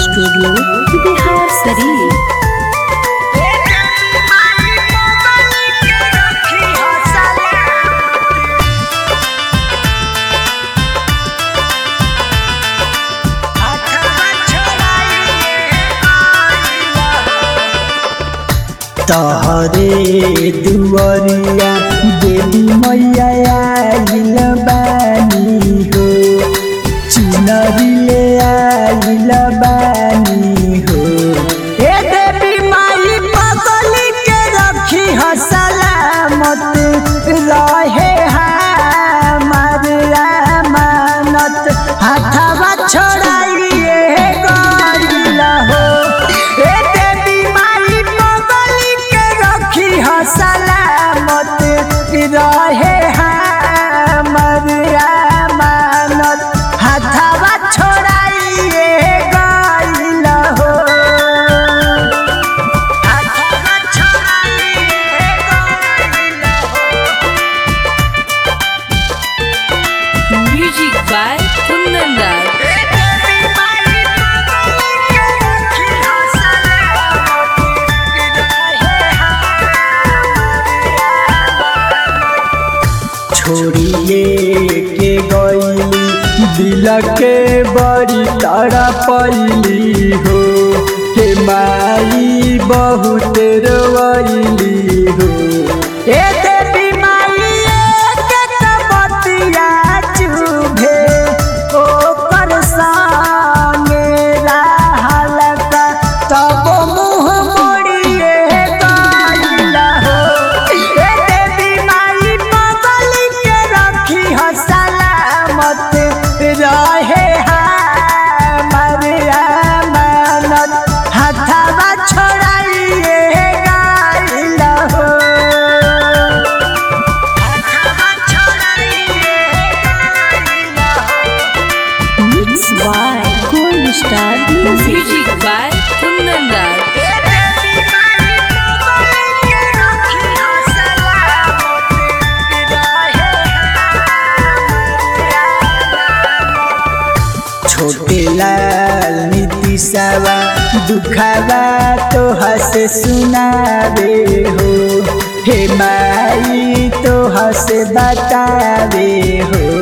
studio Bihar शरीफ तहरे दुवरिया देवी मैया आइल बानी हो चुनरी ले आइल बानी हो ए देवी माई पगली के रखी ह सलामत रहे हमार अमानत हाथवा छोड़ाइए गइल हो ए देवी माई पगली के रखी ह सलामत रहे हमार अमानत हाथवा छोड़ाइए गइल हो हाथवा छोड़ाइए गइल हो म्यूजिक बाय कुंदन दास छोड़िए के गईली दिल के बड़ी तड़पैली हो हे माई बहुत रोइली हो ए देवी माई एक बतिया चुभे ओकर संगे रहलका तब मुँह मोड़िए गइल हो ए देवी माई पगली के रखी ह सलामत रहे हमार अमानत हाथवा छोड़ाइए गइल हो हाथवा छोड़ाइए गइल हो mix by gold star music by Kundan Das Chhote Lal नीतिशवा दुखावा तो हस सुनावे हो हे माई तो हस बतावे हो